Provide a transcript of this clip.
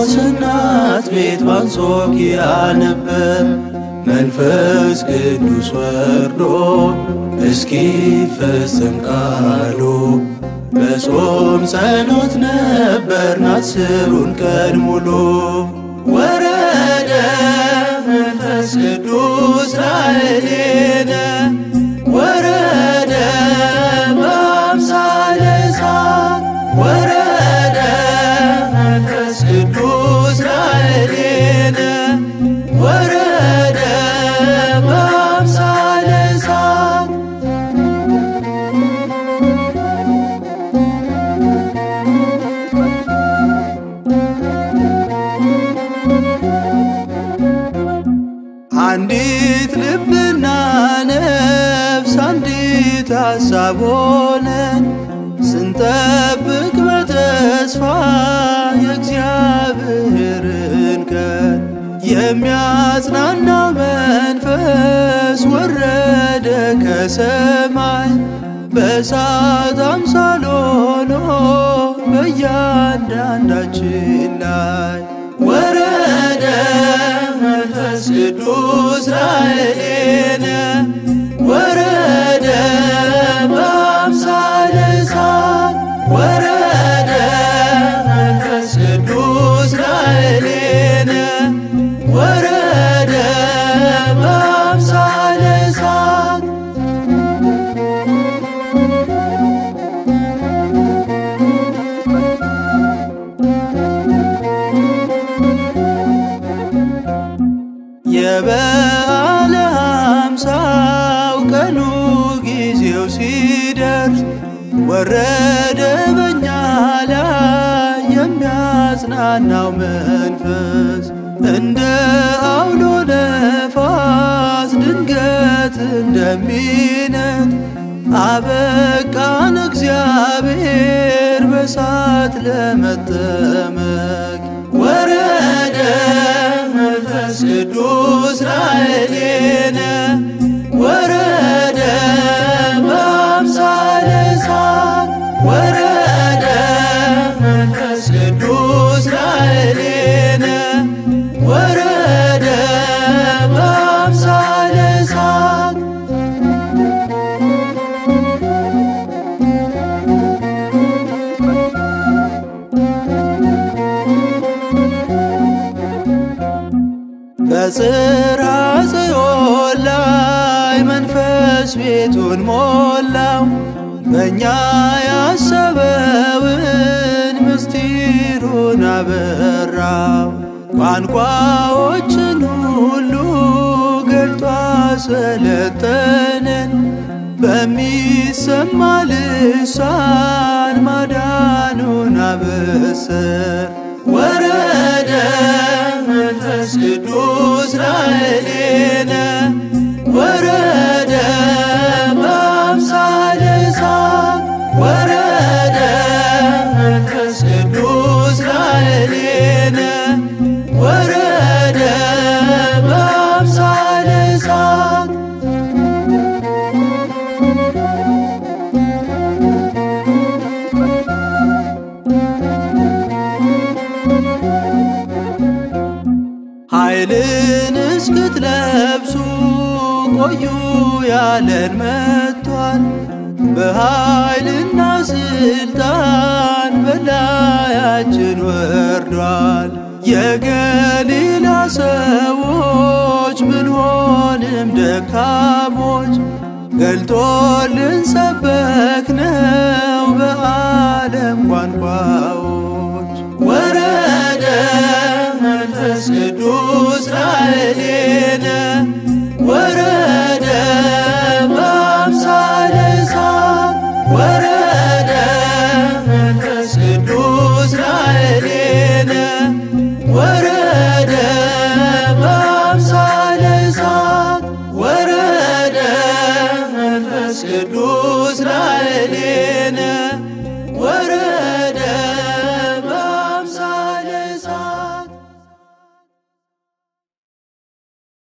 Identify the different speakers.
Speaker 1: በጴጥሮስ እናት ቤት ባንጾኪያ ነበር መንፈስ ቅዱስ ወርዶ እስኪፈጸም ቃሉ በጾም ጸሎት ነበር አስሩን ቀን ሙሉ ወረደ መንፈስ ቅዱስ ላዕሌነ ወረደ በአምሳለ እሳት ወረደ መንፈስ ቅዱስ ላዕሌነ ወረደ በአምሳለ እሳት አንዲት ልብና ነፍስ አንዲት ሐሳብ ሆነን ስንጠብቅ በተስፋ የእግዚአብሔርን ቀን የሚያጽናና መንፈስ ወረደ ከሰማይ በእሳት አምሳል ሆኖ በእያንዳንዳችን ላይ ወረደ መንፈስ ቅዱስ ላዕሌነ ወረደ በአምሳለ እሳት ወረደ መንፈስ ቅዱስ ላዕሌነ ወረደ በአምሳለ እሳት የበዓለ ሃምሳው ቀኑ ጊዜው ሲደርስ ወረደ በኛ ላይ የሚያጽናናው መንፈስ እንደ አውሎ ነፋስ ድንገት እንደሚነት አበቃን እግዚአብሔር በሳት ለመጠመቅ ወረደ መንፈስ ቅዱስ ላዕሌነ ወረደ በአምሳለ እሳት ወረደ መንፈስ ቅዱስ ላዕሌነ ወረደ በአምሳለ እሳት በጽርሐ ጽዮን ላይ መንፈስ ቤቱን ሞላው በእኛ ያሰበውን ምስጢሩን አበራው ቋንቋዎችን ሁሉ ገልጦ አሰለጠነን በሚሰማ ልሳን ማዳኑን አበሰር ወረደ መንፈስ ቅዱስ ላዕሌነ ወረደ በአምሳለ እሳት ወረደ መንፈስ ቅዱስ ላዕሌነ ወረደ በአምሳለ እሳት ኃይልን እስክትለብሱ ቆዩ ያለን መጥቷል። በኃይልና ስልጣን በላያችን ወርዷል። የገሊላ ሰዎች ብንሆንም ደካሞች ገልጦልን ሰበክነው በዓለም ቋንቋዎች